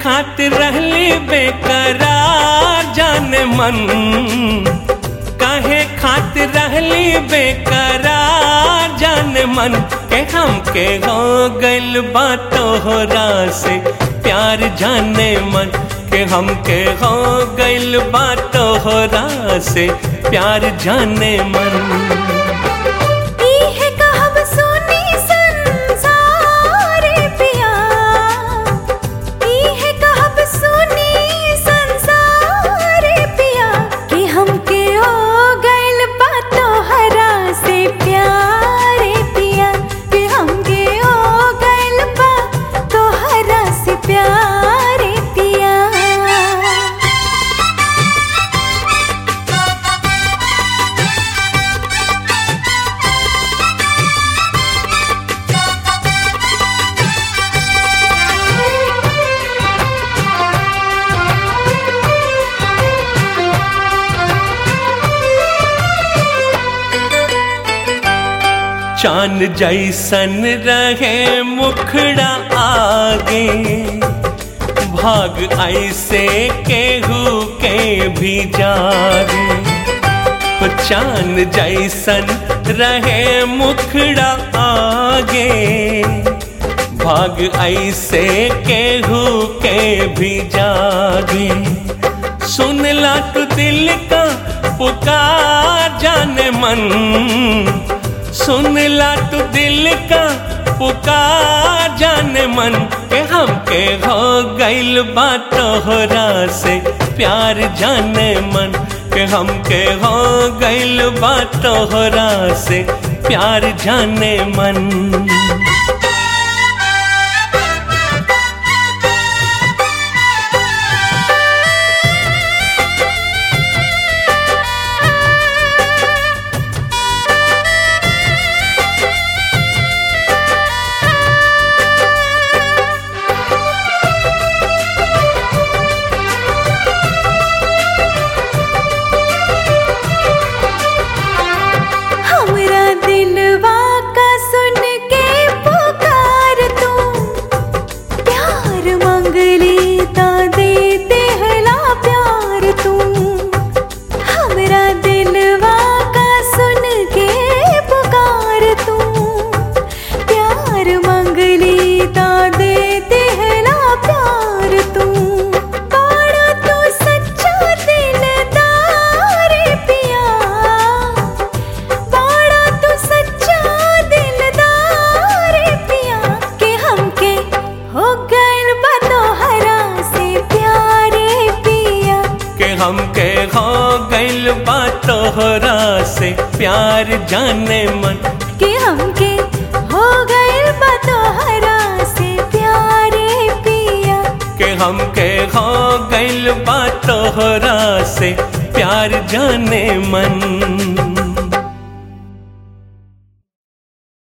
खातिर रहली बेकरार जाने मन काहे खातिर रहली बेकरार जाने मन के हमके हो गइल बा तोहरा से प्यार जाने मन के हमके हो गइल बा तोहरा से प्यार जाने मन इहे कहब सुनी संसार पिया इहे कहब सुनी संसार पिया कि हमके हो गइल बा तोहरा से प्यार पिया कि हमके हो गइल बा तोहरा से प्यार पिया चांद जैसन रहे मुखड़ा आगे भाग ऐसे केहू के भी जागे हो चांद जैसन रहे मुखड़ा आगे भाग ऐसे केहू के भी जागे सुन ला तू दिल का पुकार जाने मन सुन ला तू दिल का पुकार जाने मन के हमके हो गइल बा तोहरा से प्यार जाने मन के हमके हो गइल बा तोहरा से प्यार जाने मन हमरा दिलवा का सुन के पुकार तू प्यार मंगली ता देते हला प्यार तू हमरा दिलवा का सुन के पुकार तू प्यार मंगली ता देते हला प्यार तू बड़ा तू सच्चा दिलदार पिया बड़ा तू सच्चा दिलदार पिया के हमके हो गइल बा तोहरा से प्यारे पिया के हमके हो गइल बा तोहरा से प्यार जाने मन के हमके हो गइल बा तोहरा से प्यारे पिया के हमके हो गइल बा तोहरा से प्यार जाने मन